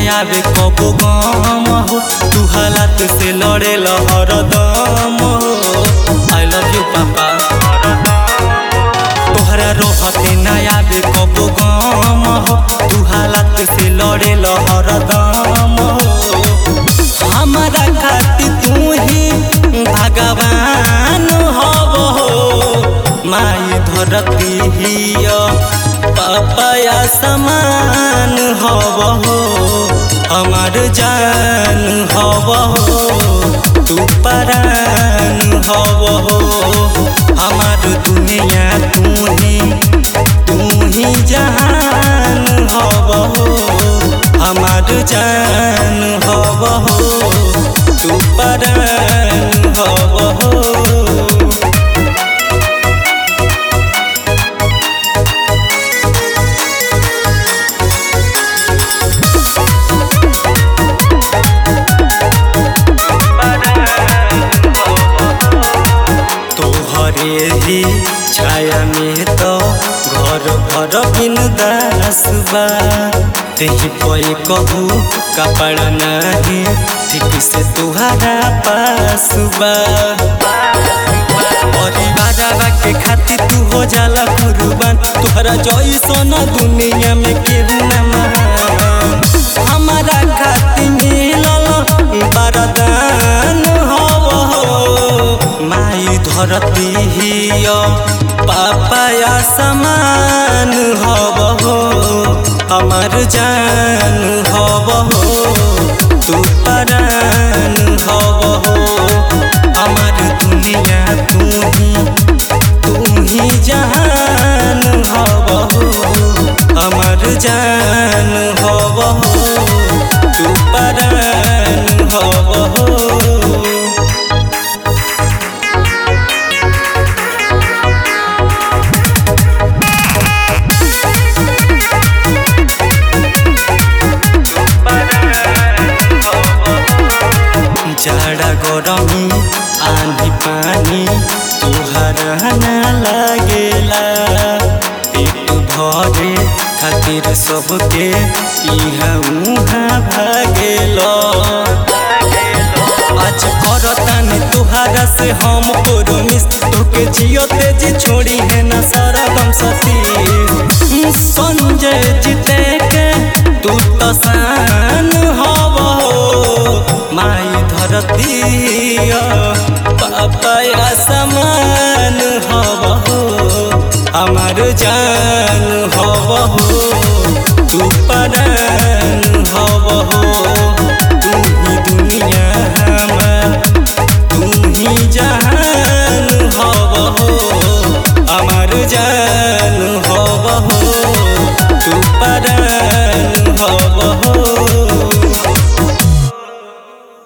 आवे कबो गम हो तू हालात से लड़े हरदम हो आई लव यू पापा तोहरा रोहते ना आवे कबो गम हो तू हालात से लड़े हरदम हो हमारा खातिर तू ही भगवान हब हो माई धरती हिय पापाया समान हब हो हमार जान हब हो तू परान हब हो हमार दुनिया तू ही तू ही जहान हब हो हमार जान हब हो तू परान हब हो तोहरे ही छाया में तो घर भर बिन दास बा तेही पई कहू कपड़ा नाही ठीक से तुहरा पास बा परिवार के खातिर तू हो जाला कुर्बान तोहरा जैसन दुनिया में केहू ना महान हमारा खातिर मिलल वरदान हव हो माई धरती हिय पापाया समान हव हो हमार जान हव हो तू परान हव हो हमार दुनिया तू ही तू ही जहान हव हो हमार जान हव हो तू परान हव हो जाड़ा गरमी आंधी पानी तुहरा ना लागेला पेट भरे खातिर सबके इहाँ उहाँ भागेला आज करतानी तुहरा से हम प्रोमिस तोके जियो तेजी छोड़ी है ना सारा गम सती संजय जीते के तू तो शान हव हो माई धरती पापाया समान हव हो हमार जान हव हो तू परान हव हो तू ही दुनिया हमार तू ही जहान हव हो हमार जान